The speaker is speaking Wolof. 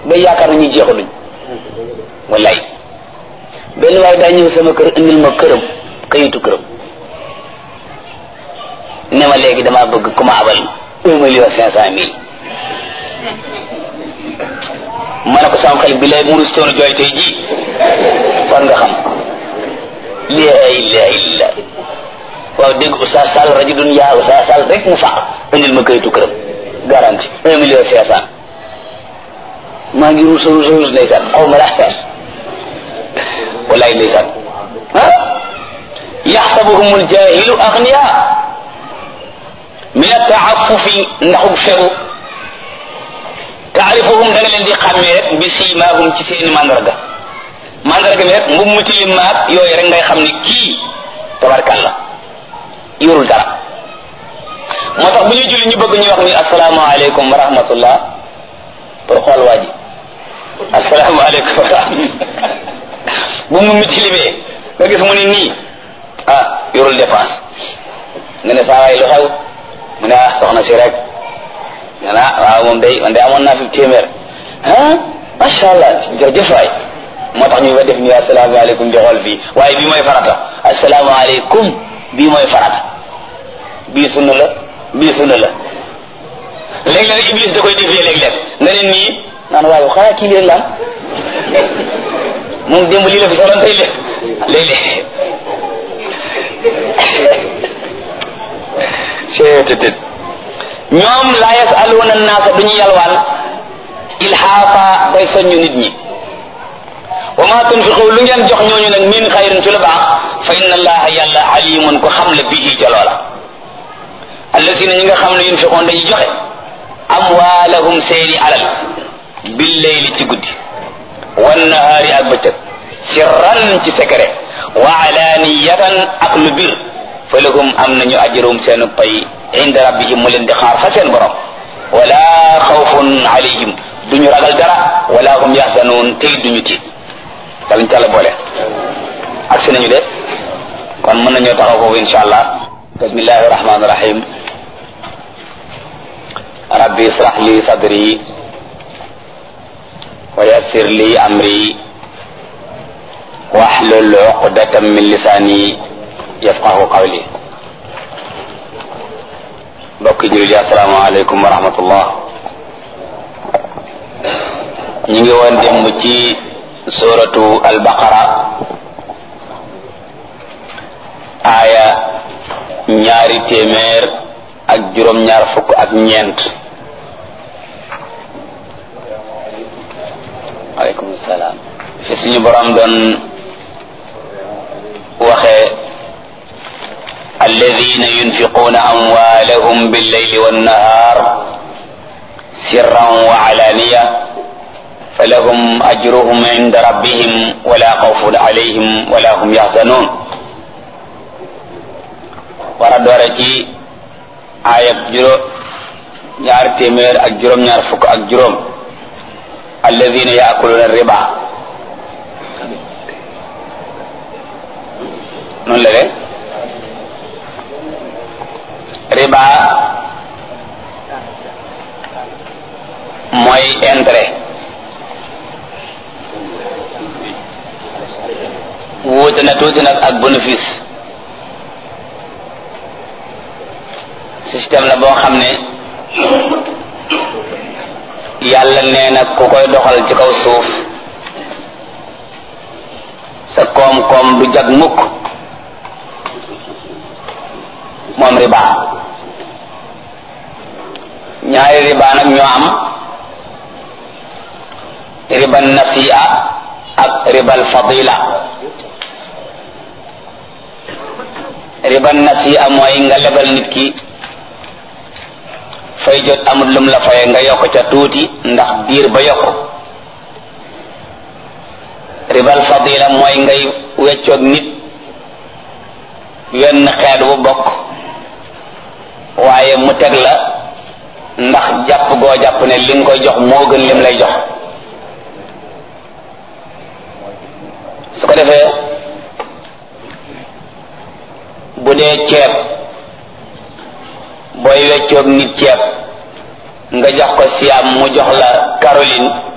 ba yaakaar na ñu jeexaluñ wallaay benn waaye daa ñëw sama kër indil ma këram kayitu këram ne ma léegi damaa bëgg ku ma abal un million cinq cent mille ma ne ko sama xel bi lay murus toonu jooy tey ji kon nga xam laa ilaha illa waaw dégg Oustaz Sall rajulun yaa Oustaz Sall rek mu faq indil ma kayitu këram garanti un million cinq cent maa ngi ruus ruus ruus ndeysaan xaw ma laa wallaay ndeysaan ah yaxsabuhum aljahilu agniya min ataafufi ndaxug fegu taarifuhum da nga leen di xàmmee rek bi siimaahum ci seeni mandarga mandarga mi rek mbub mu tilim maag yooyu rek ngay xam ni kii tabarkalla yorul dara moo tax bu ñuy julli ñu bëgg ñu wax ni asalaamaaleykum wa rahmatullah pour xool waa ji asalaamaaleykum wa rahmatullah bu mu mi tilimee nga gis mu ni nii ah yorul dépense nga ne saa waay lu xew mu ne ah soxna si rek nga ne ah waaw moom day man day amoon naa fi téeméer ah macha allah jërëjëf waay moo tax ñu ba def ni asalaamaaleykum di xool fii waaye bii mooy farata asalaamaaleykum bii mooy farata bii sunna la bii sunna la léeg-léeg iblis da koy defee léeg-léeg nga ne nii naan waaye xanaa kii leen la moom démb lii la fi soloon tey léeg léeg-léeg seetetet ñoom laa yasaluuna naasa duñu yalwaan ilhaafa bay soññu nit ñi wa ma tunfiqu lu ngeen jox ñooñu nag min xayrin ci lu baax fa inna allaha yàlla alimun ko xam la bihi ca loola allasina ñi nga xam ne yunfiqoon dañuy joxe amwaalahum seeni alal billeyli ci guddi wannahaari ak bëccëg sirran ci secret wa alaniyatan ak lu bir fa lahum am nañu ajrum seenu pay inda rabbihim mu leen di xaar fa seen borom wala xawfun alayhim duñu ragal dara wala hum yaxzanuun tey duñu tiit yàlla ñu tàlla boole ak si nañu de kon mën nañoo taxaw foofu insha allah bismillahi rahmani rahim rabbi israh li sadri wa yassir li amri wahlul uqdatan min lisani yafqahu qawli mbokki jullit yi assalaamu aleykum wa rahmatullah ñu ngi woon démb ci suratu albaqara aaya ñaari téeméer ak juróom-ñaar fukk ak ñeent aleykum salaam fi suñu borom doon waxee alladina yunfiquuna amwaalahum billeyli wannahar sirran wa alaniya falahum ajruhum inda rabbihim wala xawfun alayhim wala hum yaxzanun war a doore ci aayab juróom ñaar téeméer ak juróom-ñaar fukk ak juróom alladina yaakuluna riba noonu la de riba mooy intérêt wuute na tuuti nag ak bénéfice système la boo xam ne yàlla nee na ku koy doxal ci kaw suuf sa koom-koom du jag mukk moom riba ñaari riba nag ñoo am riba nasi'a ak ribal fadila riba nasi'a mooy nga lebal nit ki fay jot amul lum la faye nga yokk ca tuuti ndax diir ba yokk ribal fadila mooy ngay weccoog nit wenn xeet bu bokk waaye mu teg la ndax jàpp goo jàpp ne li nga koy jox moo gën lim lay jox su ko defee bu dee ceeb booy weccoog nit ceeb nga jox ko siam mu jox la Caroline